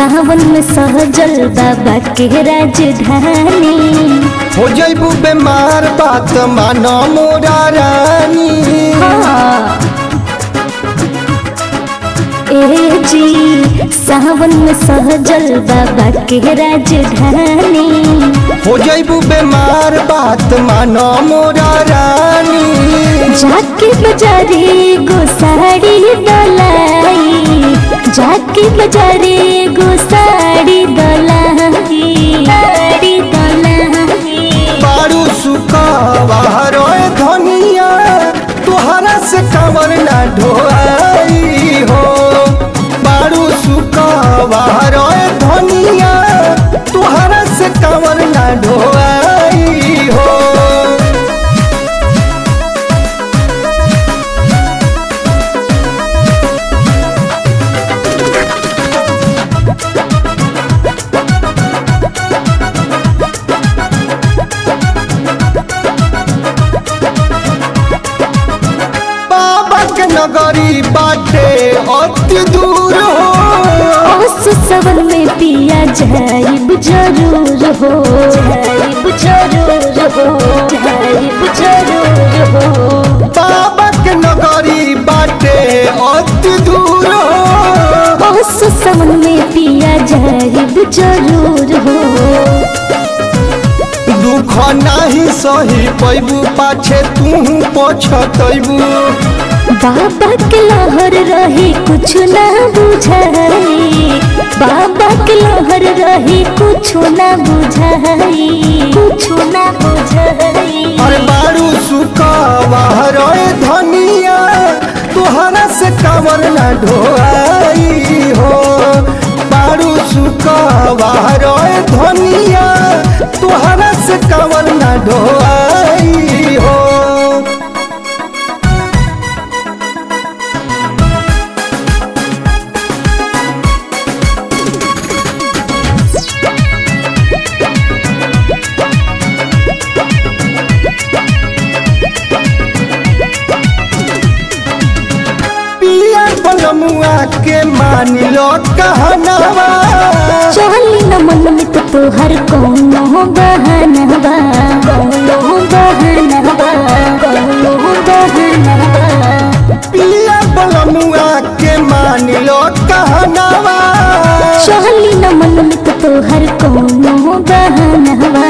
सावन में सहजल बाबा के राजधानी हो जैबू बीमार बात मानो मोरा रानी हाँ। ए जी सावन में सहजल बाबा के राजधानी हो जैबू बीमार बात मानो मोरा रानी जाके बाजारे गो साड़ी दलाई जाके बाजारे गो साड़ी दलाई साड़ी दलाई बारू सुकावा रोए धनिया तुहरा से कमर ना ढोआई हो बारू सुकावा रोए धनिया तुहरा से कमर ना ढोआई हो बाबा के नगरी बाटे अति दूर हो ओस सवन में पिया जाइब जरूर हो जाइब जरूर हो जाइब जरूर हो बाबा के नगरी बाटे अति दूर हो ओस सवन में पिया जाइब जरूर हो दुख नाही सही पैबू पाछे तू पछतैबू बाबा के लहर रही कुछ ना बुझाई बाबा के लहर रही कुछ ना बुझाई कुछ ना बुझाई अरे बारू सुकावा रोए धनिया तुहरा से कमर ना ढोआई हो बारू सुकावा रोए धनिया तुहरा से कमर ना ढोआई हो पिया पलमुआ के मान लो कहनावा चली न मन में तो तोहर कौनो बहनवा कौनो बहनवा कौनो बहनवा पिया पलमुआ के मान लो कहनावा चली न मन में तो तोहर कौनो बहनवा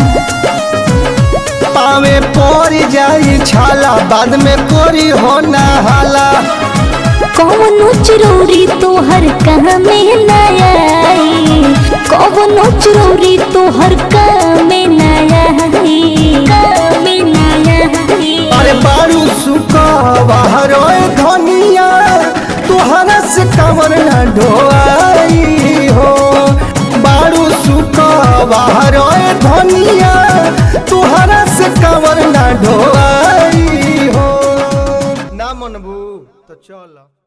पावे पड़ जाई छाला बाद में कोरी हो ना हाला कौनो चिरौरी तोहर कहाँ में न आई कौनो चिरौरी तोहर कहाँ में न आई कहाँ में न आई अरे बारू सुकावा रोए धनिया तुहरा से कमर ना ढोआई हो बारू सुकावा रोए धनिया तुहरा से कमर ना ढोआई हो ना मनबू तो चल